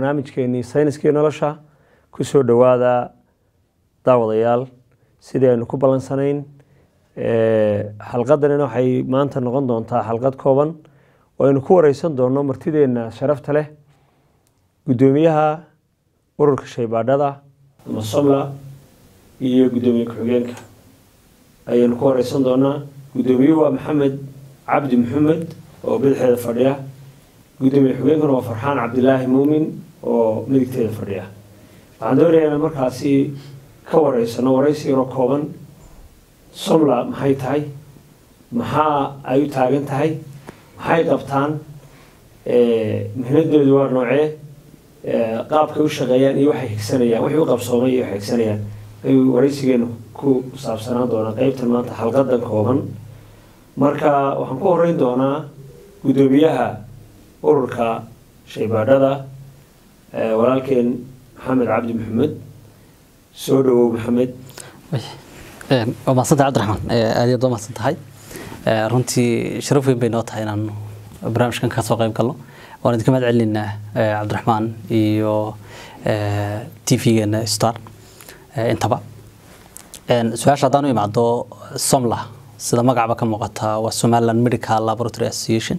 barnaamijkeenii sayniskii nolosha ku soo dhowaada daawadayaal sidii aynu ku ballansanayn xalqadanina waxay maanta noqon doontaa xalqad kooban oo aynu ku wareysan doonno martideenna sharafta leh guddoomiyaha ururka shaybaadhada ama somla iyo guddoomiye ku-xigeenka ayaynu ku wareysan doonaa guddoomiyuhu waa maxamed cabdi maxamed oo bidixeeda fadhiya guddoomiye xogeenkuna waa farxaan cabdilaahi muumin oo midigteeda fadhiya waxaan doonayaa inaan markaasi ka wareysano wareysi yaroo kooban somla maxay tahay maxaa ay u taagan tahay maxay qabtaan mihnadeedu waa noocee qaabkay u shaqeeyaan iyo waxay higsanayaan wixii u qabsoomay iyo waxay higsanayaan ayuu wareysigeenu ku saabsanaan doonaa qeybtan maanta xalqadan kooban marka waxaan ku horeyn doonaa guddoomiyaha ururka shaybaadhada walaalkeen maxamed cabdi maxamed soo dhawow maxamed waa mahadsantahay cabdiraxmaan aad iyo aad waa mahadsan tahay runtii sharaf weyn bay noo tahay inaanu barnaamijkan ka soo qayb galno waan idinka mahad celinaynaa cabdiraxmaan iyo t v-geena star intaba su-aasha haddaan u imaado somla sida magacba ka muuqata waa somaliland medical laboratory association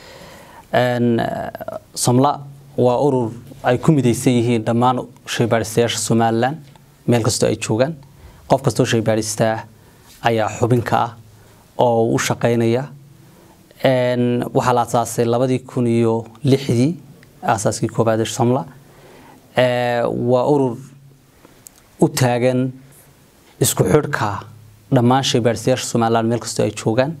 somla waa urur ay ku midaysan yihiin dhammaan shaybaadhistayaasha somalilan meel kastoo ay joogaan qof kastoo shaybaadhistaa ayaa xubinka ah oo u shaqeynaya waxaa la asaasay labadii kun iyo lixdii aasaaskii koobaad ee somla waa urur u taagan isku xidhka dhammaan shaybaadhistayaasha somalilan meel kastoo ay joogaan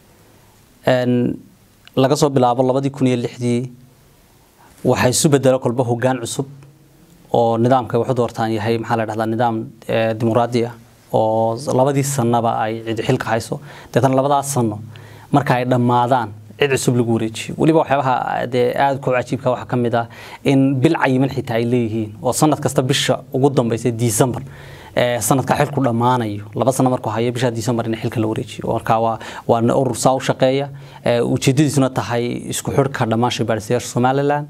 laga soo bilaabo labadii kun iyo lixdii waxaa isu bedelo kolba hogaan cusub oo nidaamka wax u doortaan yahay maxaa la dhahdaa nidaam dimuqraadi ah oo labadii sanaba ay cid xilka hayso deetana labadaas sano marka ay dhammaadaan cid cusub lagu wareejiyo weliba waxyaabaha dee aada ku cajiibka waxaa ka mid ah in bil cayiman xitaa ay leeyihiin oo sanad kasta bisha ugu dambaysa december sanadka xilku dhammaanayo laba sano markuu hayo bisha december in xilka la wareejiyo marka waa waa urur saa u shaqeeya ujeedadiisuna tahay isku xidhka dhammaan shaybaadhistayaasha somaliland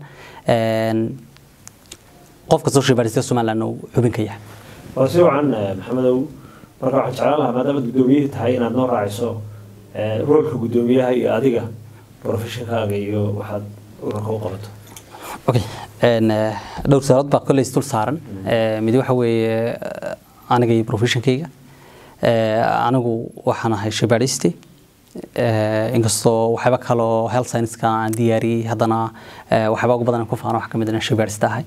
qof kastoo shaybaadhistayaasha somaliland uu xubin ka yahay waa si wacan maxamedow marka waxaan jeclaan lahaa maadaama guddoomiyihii tahay inaad noo raaciso roolka guddoomiyaha iyo adiga profeshonkaaga iyo waxaad ururka u qabato okay dhowr saarood baa kolley isdul saaran mid waxa weeye aniga iyo professionkayga anigu waxaan ahay shabaadhiste inkastoo waxyaaba kaloo health science-ka aan diyaariyey haddana waxyaaba ugu badan ku faano wax ka mid ah shabaadhista ahay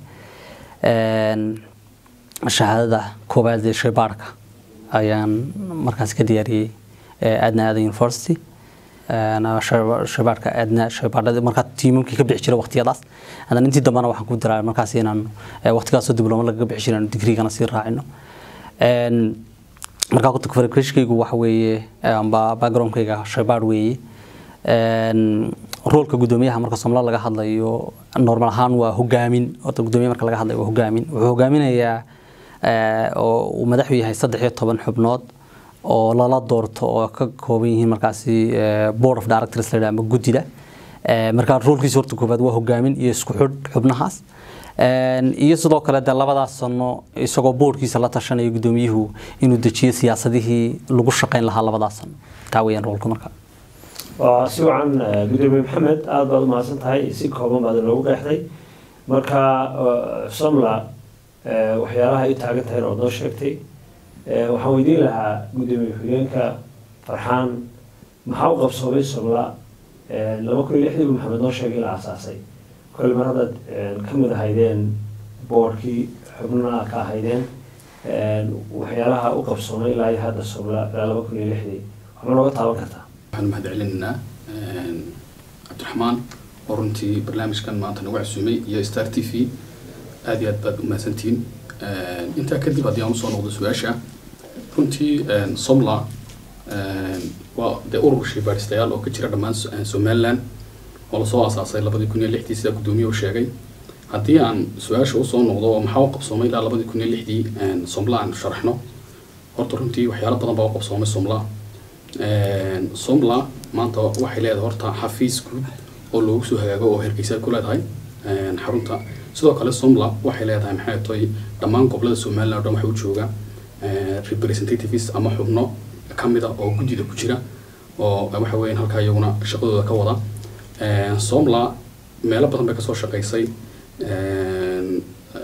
shahaadada koowaad ee shaybaarhka ayaan markaas ka diyaariyey adna aadan university shabaadhka aadna shaybaadhada markaa tiimamkii ka bixi jira waqtiyadaas haddana intii dambena waxaan ku diraa markaas inaan waqtigaasoo diblooma lagaga bixi jira digrigana sii raacino markaa kuta farkashkaygu waxa weeye amba backgroundkayga shaybaadh weeye roolka guddoomiyaha marka somla laga hadlayo normal ahaan waa hogaamin horta guddoomiyaha marka laga hadlayo waa hogaamin wuxuu hogaaminayaa oo uu madaxu yahay saddex iyo toban xubnood oo lala doorto oo ka kooban yihiin markaasi board of directors la ama guddida markaa roolkiisa horta koobaad waa hogaamin iyo isku xidh xubnahaas iyo sidoo kale de labadaas sano isagoo boardkiisa la tashanayo guddoomiyuhu inuu dejiyo siyaasadihii lagu shaqayn lahaa labadaas sano taa weeyaan roolka marka waa si wacan guddoomiye maxamed aada baad u mahadsan tahay si kooban baad inoogu qeexday marka somla waxyaalaha ay u taagan tahay ood noo sheegtay waxaan weydiin lahaa guddoomiye xigeenka farxaan maxaa u qabsoomay somla laba kun iyo lixdii buu maxamed noo sheegay la aasaasay kole mar haddaad ka mid ahaydeen boorkii xubnaha ka ahaydeen waxyaalaha u qabsoomay ilaa iyo hadda somla ilaa laba kun iyo lixdii waxma nooga taaban kartaa waxaan mahad celinaynaa cabdiraxmaan oo runtii barnaamijkan maanta nagu casuumay iyo star t v aada iyo aad baad u mahadsantihiin intaa kadib haddii aan usoo noqdo su-aasha runtii somla waa dee urur shaybaadhistayaal oo ka jira dhammaan somaliland oo lasoo aasaasay labadii kun iyo lixdii sida guddoomiye u sheegay haddii aan su-aasha usoo noqdo oo maxaa u qabsoomay ilaa labadii kun iyo lixdii somla aan sharaxno horta runtii waxyaalo badan baa u qabsoomay somla somla maanta waxay leedahay horta xafiis guud oo loogu soo hagaago oo hergeysa ku leedahay xarunta sidoo kale somla waxay leedahay maxay tahay dhammaan gobolada somaliland oo dhan waxa u jooga eh, representatives ama xubno ka mida oo guddida ku jira oo waxa weeyaan halkaa iyaguna shaqadooda ka wada Eh, somla meelo badan bay kasoo shaqaysay eh,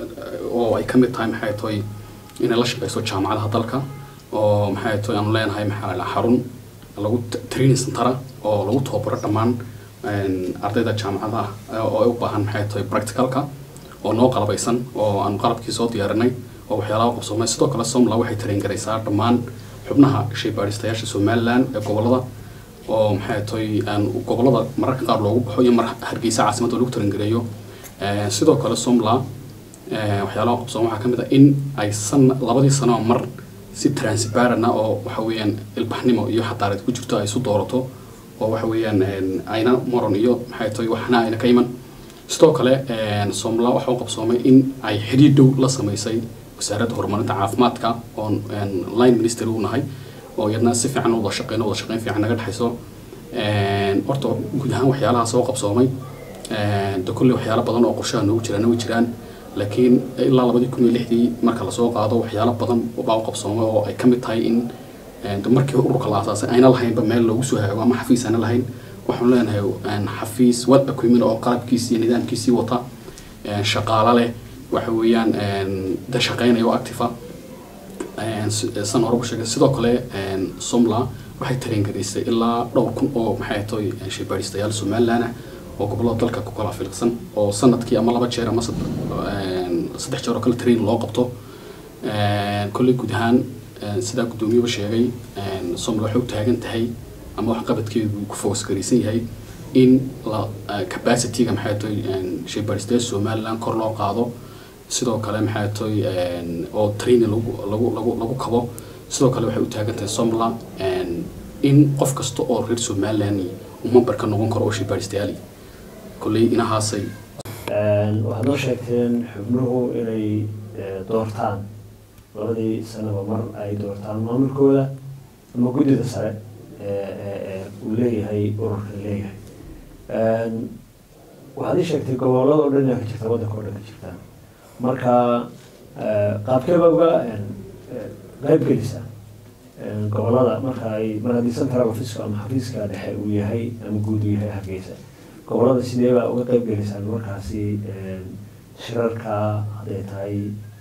oo ay ka mid tahay maxay tahay inay la shaqayso jaamacadaha dalka oo maxay tahay aanu leenahay maxaa la dhahaa xarun lagu t- training centera oo lagu tababaro dhammaan een, ardayda jaamacadaha ah oo ay u baahan maxay tahay practicalka oo noo qalabaysan oo aanu qalabkii soo diyaarinay oo waxyaalaha qabsoomay sidoo kale somla waxay train garaysaa dhammaan xubnaha shaybaadhistayaasha somaliland ee gobolada oo maxay tahay aan gobolada mararka qaar loogu baxo iyo mar hargeysa caasimadda lagu tarangareeyo Eh, sidoo kale somla eh, waxyaalaha qabsoon waxaa ka mid ah in ay san labadii sano mar si transparent ah oo waxa weeyaan ilbaxnimo iyo xadaareed ku jirto ay isu doorato oo waxa weeyaan een, ayna moron iyo maxay tahay waxna ayna ka iman sidoo kale een, somla waxa u qabsoomay in ay xidhiidh dhow la samaysay wasaaradda horumarinta caafimaadka oon een, line minister u nahay oo iyadna si fiican u wada shaqeyno wada shaqeyn fiican naga dhexayso Een, horta guud ahaan waxyaalaha soo qabsoomay Een, de kolley waxyaalo badan oo qorshaha noogu jiraan way jiraan laakiin ilaa labadii kun iyo lixdii marka lasoo qaado waxyaalo badan baa u qabsoomay oo ay ka mid tahay in een, de markii ururka la aasaasay ayna lahaynba meel loogu soo haago ama xafiis ayna lahayn waxaan leenahay een, xafiis wad equipment oo qalabkiisii iyo nidaamkiisii wata een, shaqaale leh waxa weeyaan een, de shaqeynaya oo active ah Een, si- san hore u sheegay sidoo kale een, somla waxay tareen garaysay ilaa dhowr kun oo maxay tahay shaybaadhistayaal somaliland ah oo gobolada dalka ku kala filqsan oo sanadkii ama laba jeer ama sad- een, saddex jeer oo kale train loo qabto Een, kolley guud ahaan een, sidaa guddoomiyuhu sheegay een, somla waxay u taagan tahay ama waxqabadkeedu ku focus garaysan yahay in la eh, capacity-ga maxay tahay een, shaybaadhistayaal somaliland kor loo qaado sidoo kale maxay tahay een, oo training lagu lagu lagu lagu kabo sidoo kale waxay u taagan tahay somla een, in qof kasta oo reer somaliland uu member ka noqon karo oo shaybaadhistayaal kolley inahaasay Een, waxaad noo sheegteen xubnuhu inay eh, doortaan labadii sanaba mar ay doortaan maamulkooda ama guddida sare ee ee- ee uu leeyahay ururka leeyahay Een, waxaad ii sheegtay gobolada oo dhan inaa ka jirta waddanka oo dhan ka jirtaan marka eh, qaabkeeba uga een, eh, qayb gelisa een, gobolada marka ay mar haddii central office ama xafiiska dhexe uu yahay ama guud uu yahay hargeysa gobolada sidee baa uga qayb gelaysaan markaasi een, shirarka hadday tahay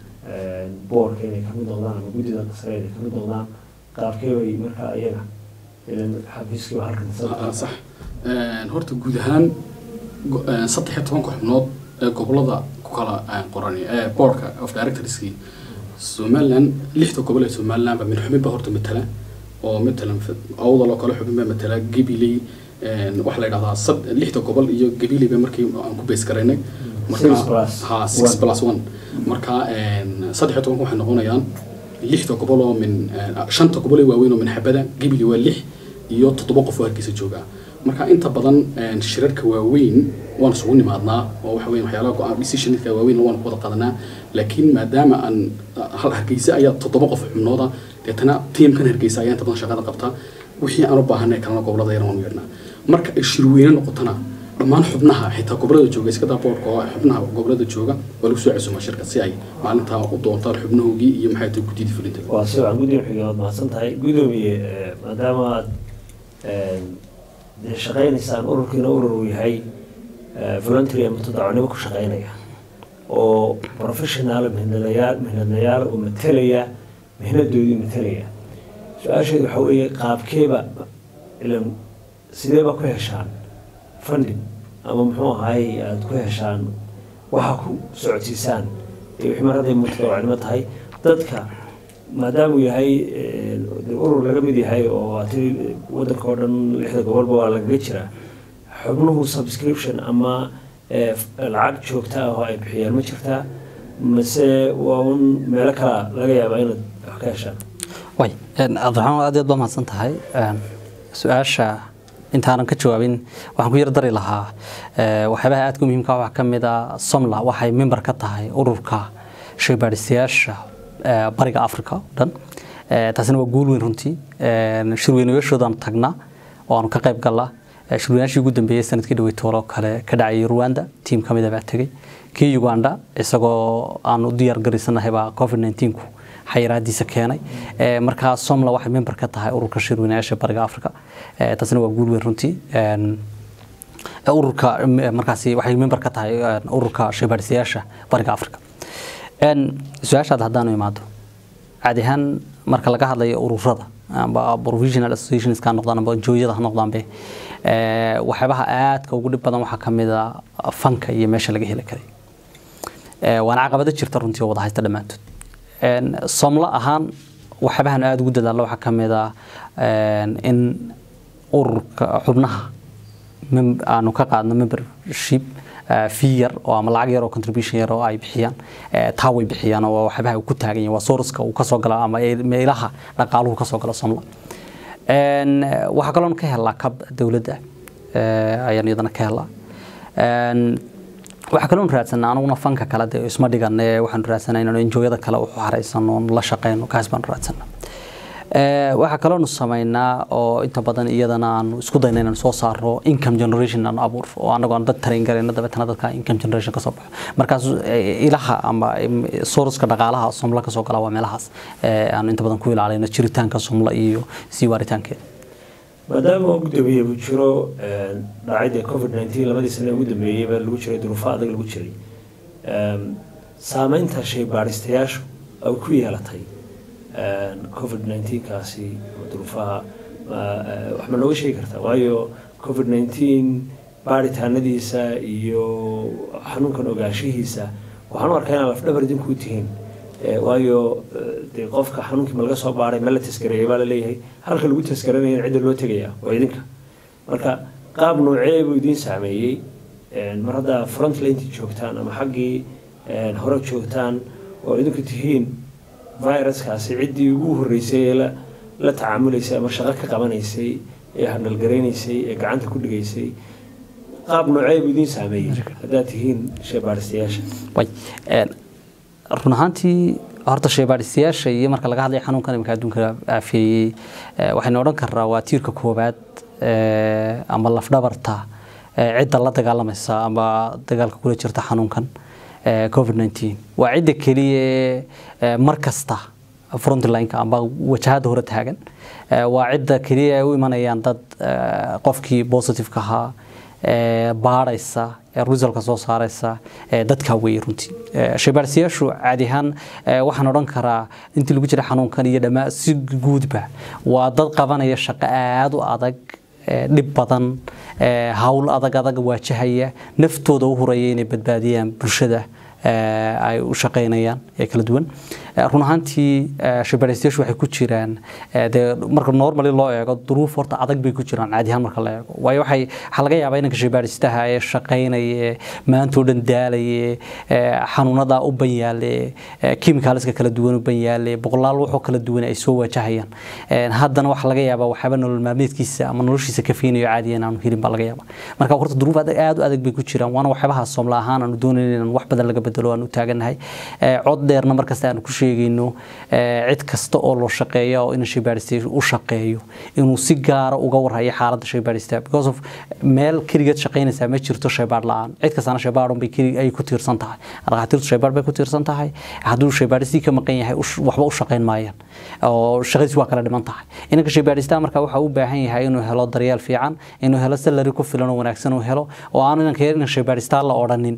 een, boorka inay kamid noqdaan ama guddida sare inay kamid noqdaan qaabkee bay markaa iyaga ilan xafiiskiiba halkan Ah, central- sax Een, horta guud ahaan go- een, saddex iyo tobanka xubnood ee gobolada ku kala een, qoran ee boardka of directorskii somaliland lixda gobol ee somaliland ba min xubin ba horta matala oo matalan awdal oo kale xubin ba matala gabiley een, waxaa la yidhahdaa sad- lixda gobol iyo gabiley ba markii aan ku bees garaynay Six plus ha six one. plus one marka een, saddex iyo tobanka waxay noqonayaan lixda gobol oo min een, shanta gobol ee waaweyn oo min xabada gabiley waa lix iyo toddoba qof oo hargeysa jooga marka inta badan een, shirarka waaweyn waan isugu nimaadnaa oo waxa weyn waxyaalaha go-aan decisionka waaweyn waan ku wada qaadanaa laakiin maadaama aan hal hargeysa ayaa toddoba qof xubnooda deetana tiimkan hargeysa ayaa inta badan shaqada qabta wixii aan u baahanay kalena gobolada yar waan u yeernaa marka ay shirweyne noqotona dhammaan xubnaha xitaa gobolada jooga iska daa boorka oo xubnaha gobolada jooga waa lagu soo casumaa shirka si ay maalintaa u doontaan xubnahoogii iyo maxay tahay guddidii fulinta waa si wacan guddiga xigeed mahadsan tahay guddoomiye eh, maadaama aad een, dee shaqaynaysaan ururkiina urur uu yahay eh, voluntary ama tadacunimo ku shaqaynaya oo professional mihnadayaal mihnadnayaal oo matelaya mihnadoodii matelaya su-aasheedu waxaa weeye qaabkeeba ilan sideeba ku heshaan funding ama muxuu ahaay aada ku heshaan waxa ku socodsiisaan iyo wixii mar hadday mutadawacnimo tahay dadka maadaama uu yahay eh, dee urur laga mid yahay oo ati waddanka oo dhan lixda gobolba waa lagaga jiraa xubnuhu subscription ama eh, f- lacag joogta ah oo ay bixiyaan ma jirtaa mase waa un meelo kala laga yaabaa inaad wax ka heshaan way een, cabdiraxmaan aad iyo aad baa mahadsan tahay Een, su-aasha intaanan ka jawaabin waxaan ku yar dari lahaa ee, waxyaabaha aadka u muhiimka ah waxaa ka mid ah somla waxay member ka tahay ururka shaybaadhistayaasha ee, bariga africa oo dhan Ee, taasina waa guul weyn runtii Een, shirweynayaashoodan tagna oo aanu ka qayb galna Eh, shirweynaashii ugu dambeeyey sanadkii dhawey toolo kale ka dhacayay rwanda tiim ka mid a baa tegey kii uganda isagoo aan u diyaar garaysanahay baa covid 19 ku xayiraadiisa keenay Eh, markaa somla waxay member ka tahay ururka shirweynayaasha bariga africa Eh, taasina waa guul weyn runtii Een, ururka m- markaasi waxay member ka tahay een, ururka shaybaadhisayaasha bariga africa Een, su-aashaada haddaanu imaado caadi ahaan marka laga hadlayo ururada amba provisional associations ka noqdaan amba jooyada ha noqdaanbe ee, waxyaabaha aadka ugu dhib badan waxaa ka mid a fanka iyo meesha laga heli karay Ee, waana caqabado jirta runtii oo wada haysta dhammaantood Een, somlo ahaan waxyaabahan aada ugu dadaallo waxaa ka mid a een, in ururka xubnaha mem- aanu ka qaadno membership eh, fee yar oo ama lacag yar oo contribution yar oo ay bixiyaan eh, taa way bixiyaan oo waxyaabaha uu ku taagan yahay waa sourceka uu kasoo gala ama ee- meelaha dhaqaaluhu kasoo gala somla Een, eh, waxaa kaloon ka helaa kab dowladda eh, ayaan iyadana ka helaa Een, waxaa kaloon raadsanaa anuguna fanka kale dee isma dhigan ee waxaanu raadsanaa inaanu enjooyada kale u xaraysano oon la shaqeyno kaas baanu raadsanaa Ee, waxaa kaloonu samaynaa oo inta badan iyadana aanu isku dayna inaan soo saarno income generation aan abuur oo anagoo aan dad tarayn garayno dabeetana dadka income generation kasoo baxo markaas eh, ilaha ama em, sourceka dhaqaalaha somla kasoo gala waa meelahaas ee aanu inta badan ku ilaalino jiritaanka somla iyo sii waaritaankeeda maadaama ugu dambeeyey uu jiro een, dhacayda covid 19 labadii sane ugu dambeeyeyba lagu jiray duruufo adag lagu jiray Een, saameynta shaybaadhistayaashu ay ku yeelatay een, covid 19 kaasi ama duruufaha ma- eh, wax ma nooga sheegi kartaa waayo covid 19 baaritaanadiisa iyo xanuunkan ogaanshihiisa waxaan u arkaa inaan lafdhabar idinku tihiin Eh, waayo eh, dee qofka xanuunkii ma laga soo baaray ma la taskareeyay baa la leeyahay halka lagu taskaranaya cidda loo tegaya waa idinka marka qaab noocee buu idiin saameeyey Een, mar haddaa frontlineti joogtaan ama xaggii een, hore joogtaan oo idinku tihiin viruskaasi ciddii ugu horreysay ee la la tacaamulaysay ama shaqo ka qabanaysay ee handhalgaraynaysay ee gacanta ku dhigaysay qaab noocee buu idiin saameeyey haddaad tihiin sheebaaristayaasha way een, run ahaantii horta shaybaadhistayaasha iyo marka laga hadlayo xanuunkan imika adduunka aafeeyey eh, waxaynu odhan karnaa waa tiirka koowaad eh, ama lafdhabarta eh, cidda la dagaalamaysa ama dagaalka kula jirta xanuunkan eh, covid 19 waa cidda keliya ee, eh, mar kasta frontlineka amba wajahada hore taagan Eh, waa cidda keliya ay u imanayaan dad eh, qofkii positiveka ahaa ee, baadhaysa ee resultka soo saaraysa ee, dadka weeye runtii Ee, shaybaadhsiyaashu caadi ahaan ee, waxaan odhan karaa intii lagu jira xanuunkan iyo dhammaa si guudba waa dad qabanaya shaqo aada u adag ee, dhib badan ee, hawl adag adag waajahaya naftooda u huraya inay badbaadiyaan bulshada ee, ay u shaqaynayaan ee kala duwan Ee, run ahaantii ee, shaybaadhaystayaashu waxay ku jiraan ee, dee marka normally loo eego duruuf horta adag bay ku jiraan caadi ahaan marka la eego waayo waxay waxaa laga yaabaa inanka shaybaadhistaha ee shaqaynaya ee maantoo dhan daalaya ee xanuunada u ban yaale ee chemicalska kala duwan u ban yaale boqolaal wuxuu kala duwan ay soo wajahayaan Ee, haddana waxaa laga yaabaa waxyaaba nolol maalmeedkiisa ama noloshiisa ka fiinayo caadi inaanu helin baa laga yaabaa marka horta duruuf adag aad u adag bay ku jiraan waana waxyaabaha somla ahaan aanu doonayno inaan wax badan laga bedelo aanu taagannahay Ee, cod dheerna markasta aanu ku sheegayno ee, cid kasta oo loo shaqeeya oo ina shaybaadhista u shaqeeyo inuu si gaara uga warhayo xaaladda shaybaadhista because of meel keligeed shaqaynaysaa ma jirto shaybaadh la-aan cid kastana shaybaadhun bay keli ay ku tiirsan tahay dhakhaatiirtu shaybaadh bay ku tiirsan tahay hadduu shaybaadhistii ka maqan yahay ush- waxba u shaqayn maayaan oo shaqadiisi waa kala dhiman tahay inanka shaybaadhistaa marka waxa u baahan yahay inuu helo daryeel fiican inuu helo salary ku filan oo wanaagsan uu helo oo aanu inanka inan shaybaadhistaa la odhanin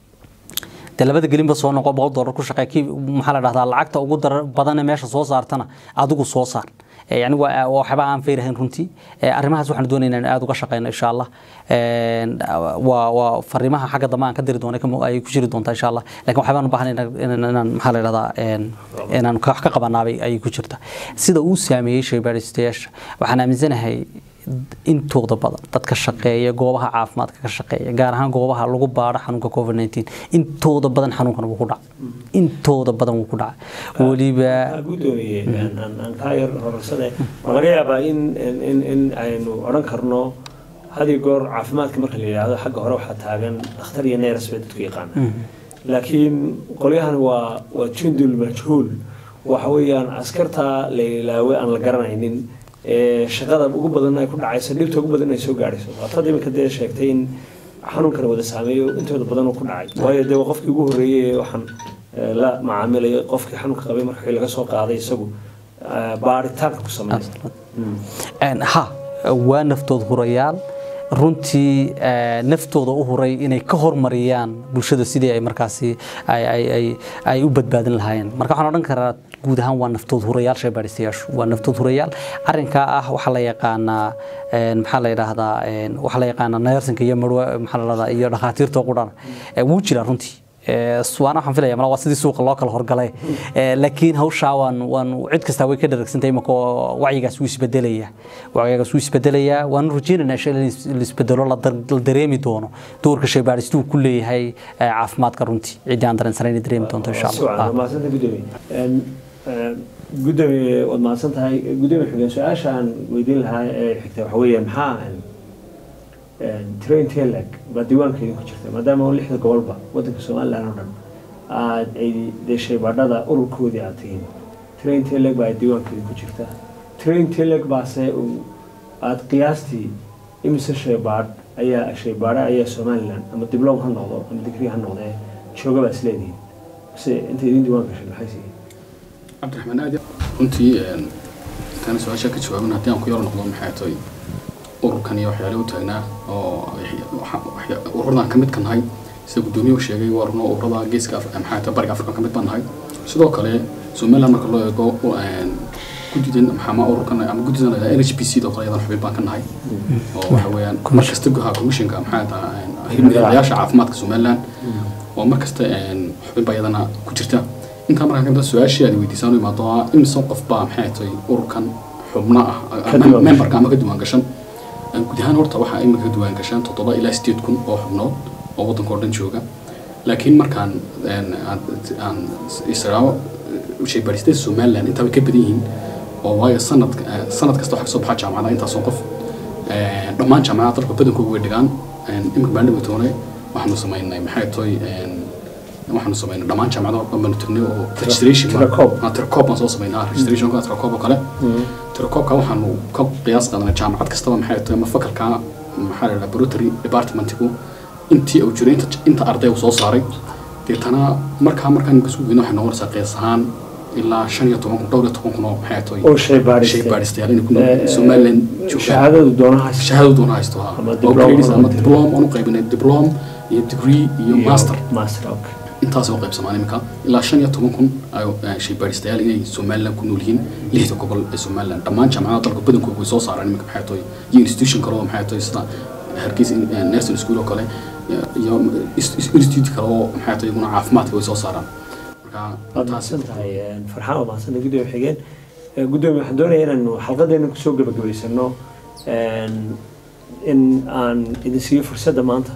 dee labada gelinba soo noqo boqol dollar ku shaqee kii maxaa la dhahdaa lacagta ugu dar badan ee meesha soo saartana adigu soo saar Ee, yani waa waa waxba aan fayrahayn runtii Ee, arrimahaas waxaan doonaynaa in aad uga shaqeyno insha allah Een, waa waa fariimaha xagga dambe aan ka diri doono kama- ay ku jiri doontaa insha allah laakiin waxbaan u baahan inaan inaan maxaa la dhahdaa een, inaan ka- wax ka qabanaabay ayay ku jirta sida uu saameeyey shaybaadhistayaasha waxaan aaminsanahay intooda badan dadka shaqeeya goobaha caafimaadka ka shaqeeya gaar ahaan goobaha lagu baadho xanuunka covid 19 intooda badan xanuunkan wuu ku dhacay intooda badan wuu ku dhacay weliba waxaa guddoomiye aan- aan aan kaa yar horarsade ma laga yaabaa in in- in in aynu odhan karno hadi goor caafimaadka marka la yidhaahdo xagga hore waxaa taagan dhakhtar iyo neeras bay dadku yaqaana laakiin qolyahan waa waa jundul majhuul waxa weeyaan askarta la ilaawe aan la garanaynin ee shaqada ugu badan ay ku dhacayso dhibta ugu badan ay soo gaadhayso waataad iminka dee sheegtay in xanuunkana wada saameeyo intooda badan uu ku dhacay waayo dee waa qofkii ugu horreeyey ee waxaan ee, la macaamilayo qofkii xanuunka qabay markii laga soo qaaday isagu ee, baaritaanka ku sameynay Een, ha waa naftood hurayaal runtii ee, naftooda u huray inay ka hormariyaan bulshada sidii ay markaasi ay- ay- ay- ay u badbaadin lahaayeen marka waxaan odhan karaa guud ahaan waa naftood hurayaal shaybaadhistayaashu waa naftood hurayaal arrinkaa ah waxaa la yaqaanaa een, maxaa la yidhaahdaa een, waxaa la yaqaanaa neersinka iyo marwa maxaa la yidhahdaa iyo dhakhaatiirta qudhana Ee, wuu jiraa runtii Ee, suwaana waxaan filaya mala waa sidii suuqa loo kala horgalay Ee, laakiin hawshaa waan waan cid kastaa way ka dharagsantahay imaka oo wacyigaas wuu isbedelaya wacyigaas wuu isbedelayaa waan rajaynaynaa insha Allah in la isbedelo la dar- la dareemi doono doorka shaybaadhistu uu ku leeyahay ee, caafimaadka runtii ciddii aan dareensanayn inay dareemi doonto insha si wacan allah waa mahadsanta gudoomiye Een, een, gudoomiye waad mahadsan tahay gudoomiye xigeen su-aasha aan weydiin lahaa ee xigta waxa weeyaan maxaa ahan train telag baa diiwaankeedii ku jirta maadaama oo lixda gobolba wadanka somaliland oo dhan aad ay dee shaybaadhada ururkoodii aad tihiin train telag baa diiwaankeedii ku jirta train telag baase uu aad qiyaastii imise shaybaadh ayaa shaybaadha ayaa somaliland ama diblom ha noqdo ama digrii ha noqdee jooga baa isleedihiin se inta idin diiwaan gashay maxay siihiin cabdiraxmaan aadi runtii intaan su-aasha ka jawaabin haddii aan ku yaro noqdo maxay tahay ururkan iyo waxyaale u taagnaa oo ururadan ka mid ka nahay sida gudoomiyuhu sheegay waa runo ururada geeska Af- maxay tahay bariga afrika ka mid baan nahay sidoo kale somaliland marka loo eego guddidan maxama ururkan ama guddidan la yidhahdo NHPC doo kale iyadan xubin baan ka nahay oo waxa weeyaan mar kasta guha commissionka maxay tahay hirmadayaasha caafimaadka somaliland oo mar kasta xubin baa iyadana ku jirta intaa markaa kamida su-aashii aad weydiisaan u imaado ah imisa qof baa maxay tahay ururkan xubno ah Ka diiwaan memberka ama ka diiwaan gashan guud ahaan horta waxaa imika ka diiwaan gashaan toddoba ilaa sideed kun oo xubnood oo waddanka oo dhan jooga laakiin markaan een, aan- aan israaco shaybaadhistada somaliland intaa way ka badan yihiin oo waayo sanad sanad kasta waxaa kasoo baxa jaamacada intaasoo qof Een, dhammaan jaamacadaha dalka badankooda way dhigaan Een, imika baan dhawatoone waxaanu samaynay maxay tahay een, waxaanu samaynay dhammaan jaamacadaha oo dhan baanu tagnay oo registration tirakoob. Ah, tirakoob baan soo samaynay ah, registrationka tirakoob oo kale tirakoobka waxaanu ka qiyaas qaadanay jaamacad kastaba maxay tahay ama fakalka maxaa la yidhaha laboratory departmentigu intii uu jiray inta, inta arday uu soo saaray deetana markaa markaan isku geyno waxay noqonaysaa qiyaas ahaan ilaa shan iyo toban kun dhowr iyo toban kun oo maxay tahay oo shaybaadhiste shaybaadhistayaal inay ku nool somaliland joogaan shahaadadu doonaha shahaado doona haysto ha Ama oo diploma grades ama ama diplom aan u qaybinay diplom iyo degree iyo master master okay intaas oo qaybsamaan imika ilaa shan iyo toban kun ay shaybaadhistayaal inay somaliland ku nool yihiin lixda gobol ee somaliland dhammaan jaamacadaha dalka badankooda way soo saaraan imika maxay tahay iyo institution kale oo maxay tahay sida hargeysa nursing school oo kale iyo institute kale oo maxay tahay iguna caafimaadka way soo saaraan marka waad mahadsan tahay een, farxaan waad mahadsantahay gudoomiye xigeen Ee, gudoomiye waxaan doonayaa inaanu xalqadeena kusoo gebagabaysano een, in aan idin siiyo fursadda maanta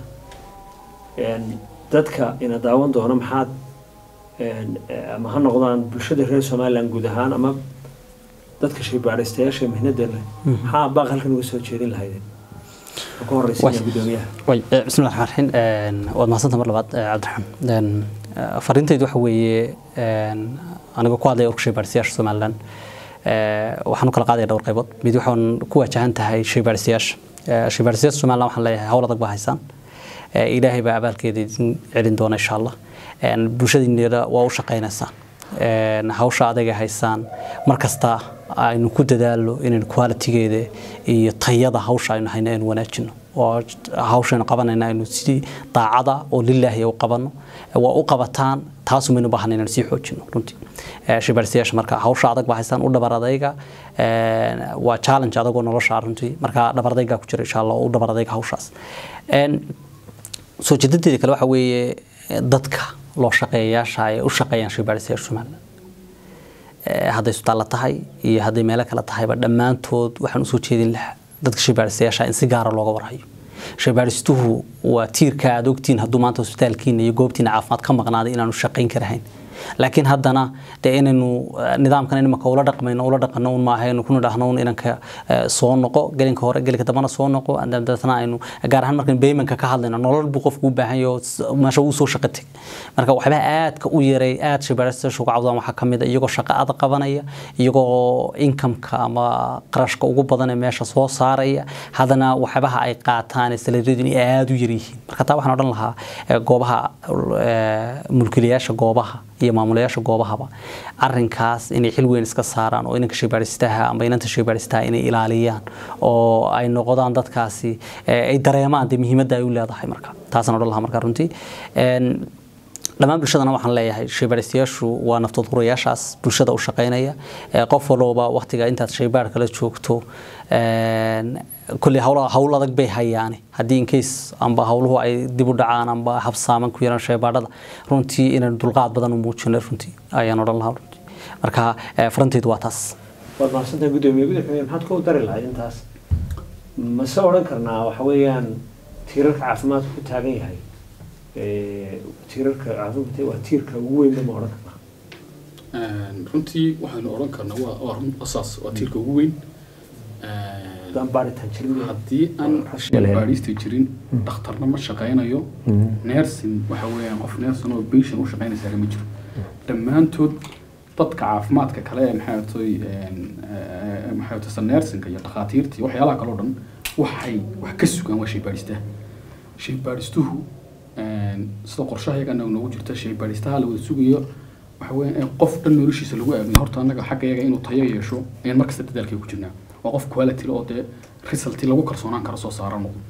Een, dadka ina daawan doona maxaad een, eh, ama ha noqdaan bulshada reer somaliland guud ahaan ama dadka shaybaadhistayaasha mihnada leh maxaa baaq halkan uga soo jeedin lahaydeen Waxaan ku horeysiinaya Way. gudoomiyaha way eh, bismillahi raxmaan raxiim Een, waad mahadsantahay mar labaad eh, cabdiraxmaan Een, eh, fariintaydu waxa weeye een, anigoo ku hadlaya urka shaybaadhistayaasha somaliland eh, waxaan u kala qaadaya dhowr qaybood mid waxaan ku wajahan tahay shaybaadhistayaasha Eh, shaybaadhistayaasha somaliland waxaan leeyahay hawl adag baa haysaan Eh, ilaahay baa abaalkeeda idin celin doona insha allah Een, bulshadiinna waa u shaqaynaysaa Een, hawsha adaga haysaan mar kasta aynu ku dadaalo inaynu qualitygeeda iyo tayada hawsha aynu hayno aynu wanaajino oo hawshaynu qabanayna aynu sidii daacada oo lilaahi u qabano waa u qabataan taasu maynu baahan inaynu sii xoojino runtii Eh, shaybaadhistayaasha marka hawsha adag baa haysaan u dhabar adayga Een, waa challenge adagoo nolosha ah runtii marka dhabar adayga ku jira insha allah oo u dhabar adayga hawshaas Een, soo jeedadeeda kale waxa weeye eh, dadka loo shaqeeyayaasha ay u shaqeeyaan shaybaadhistayaasha somaliland Eh, hadday isbitaalla tahay iyo hadday meelo kale tahayba dhammaantood waxaan usoo jeedin lahaa dadka shaybaadhistayaasha in si gaara looga warhayo shaybaadhistuhu waa tiirka aad ogtiin hadduu maanta hospitaalkiina iyo goobtiina caafimaad ka maqnaaday inaanu shaqayn karahayn laakiin haddana dee inaynu eh, nidaamkan imaka ula dhaqmayno ula dhaqano un maaha aynu kuna dhahno un inanka eh, soo noqo gelinka hore gelinka dambana soo noqo dabeetna aynu gaar ahaan markan baymanka ka hadlayno nolol buu qofku u baahan yahay oo s- meesha uu soo shaqo teg marka waxyaabaha aadka u yaray aad shaybaadhista uga cawdaan waxaa ka mid a iyagoo shaqo adag qabanaya iyagoo inkamka ama qarashka ugu badan ee meesha soo saaraya haddana waxyaabaha ay qaataan ee salaryadu inay aada u yar yihiin marka taa waxaan odhan lahaa eh, goobaha eh, mulkiilayaasha goobaha iyo maamulayaasha goobahaba arinkaas inay xil weyn iska saaraan oo inanka shaybaadhistaha ama inanta shaybaadhistaha inay ilaaliyaan oo ay noqdaan dadkaasi eh, ay dareemaan dee muhiimadda ay u leedahay marka taasaan odhan lahaa marka runtii Een, dhammaan bulshadana waxaan leeyahay shaybaadhistayaashu waa naftoodurayaashaas bulshada u shaqaynaya Ee, qof walba waqtiga intaad shaybaadh kala joogto een, kolley hawla hawl adag bay hayaane haddii in case amba hawluhu ay dib u dhacaan amba habsaaman ku yaraan shaybaadhada runtii inaan dulqaad badan u muujino runtii ayaan odhan lahaa runtii marka eh, faranteedu waa taas waad mahadsantahay guddoomiye gudaxweyne maxaad ku dari lahayd intaas mase odhan karnaa waxa weeyaan tiirarka caafimaadku ku taagan yahay ee, tiirarka caafimaadka waa tiirka ugu weynba ma odhan karnaa Een, runtii waxaynu odhan karnaa waa waa run asaas waa tiirka ugu weyn Een, haddaan baaritaan jirin haddii aan Rasmi lahayn. baadhista jirin dhakhtarna ma shaqaynayo nersin waxa weeyaan qof nersin oo patient u shaqaynaysa ma jiro dhammaantood dadka caafimaadka kale ee maxay toy maxay toy nersinka iyo dhakhaatiirta iyo waxyaalaha kale oo dhan waxay wax ka sugaan waa shaybaadhistaha shaybaadhistuhu een, sida qorshahayaga anaga noogu jirta shaybaadhistaha la wada sugayo waxa weeyaan in qof dhan noloshiisa lagu aamino horta annaga xagga yaga inuu tayo yeesho ayaan markasta dadaalkay ku jirnaa waa qof quality oo dee resulti lagu kalsoonaan karo soo saara noqdo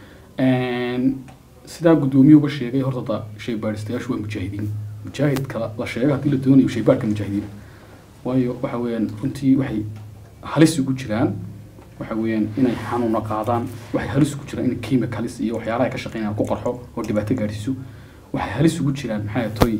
Een, sidaa guddoomiyuhuba sheegay horta da shaybaadhistayaashu waa mujaahidiin mujaahidka la sheego haddii la doonayo shaybaadhka mujaahidiin waayo waxa weeyaan runtii waxay halis ugu jiraan waxa weeyaan inay xanuuna qaadaan waxay halis ugu jiraan in chemicalis iyo waxyaalaha ay ka shaqeynayaan ku qarxo oo dhibaato gaadhsiiso waxay halis ugu jiraan maxay toy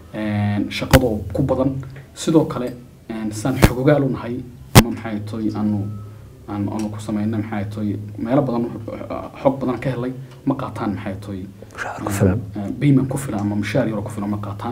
shaqadoo ku badan sidoo kale een, saan xogogaal u nahay ama maxay toy aanu aan aanu ku samayna maxay toy meelo badan xog badan ka helay ma qaataan maxay toy Mushaar ku filan. bayman ku filan ama mushaar yaro ku filan ma qaataan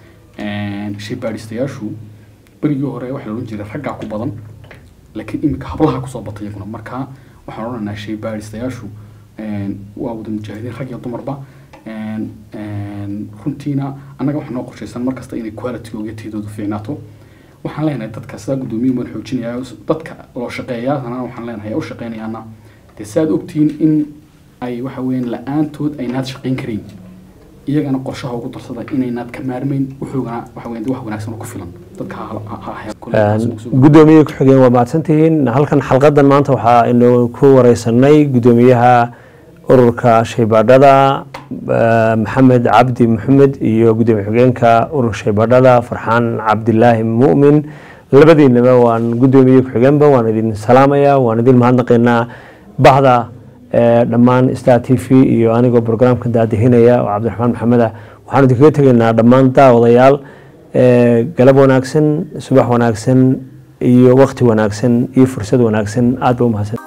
Een, shaybaadhistayaashu berigii hore waxaa la odhan jiray raggaa ku badan laakiin iminka hablaha kusoo batay iyaguna marka waxaan odhanaynaa shaybaadhistayaashu een, waa wada mujaahidiin rag iyo dumarba Een, een, runtiina annaga waxaa noo qorshaysan markasta inay qualitygooga taydoodu fiicnaato waxaan leenahay dadka sidaa guddoomiye baan xoojinayaa dadka loo shaqeeyaana waxaan leenahay u shaqeynayaana dee si aad ogtihiin in ay waxa weeyaan la-aantood aynaad shaqeyn karayn iyagana qorshaha ugu darsada inaynaad ka maarmayn wuxuugana waxa weeyaan dee wax wanaagsan oo ku filan dadka ha ha- ha ha- kule taas ugu soo- gudoomiye ku-xigeen waa mahadsantihiin halkan xalqadan maanta waxaa inu ku wareysanay gudoomiyaha ururka shaybaadhada eh, maxamed cabdi maxamed iyo gudoomiye xigeenka ururka shaybaadhada farxaan cabdilaahi mu'min labadiinaba waan gudoomiye ku-xigeenba waan idin salaamaya waan idin mahadnaqaynaa bahda eh, dhammaan star t v iyo anigoo programka daadihinaya oo cabdiraxmaan maxameda waxaan idinkaga tegaynaa dhammaan daawadayaal eh, galab wanaagsan subax wanaagsan iyo waqti wanaagsan iyo fursad wanaagsan aad ba u mahadsan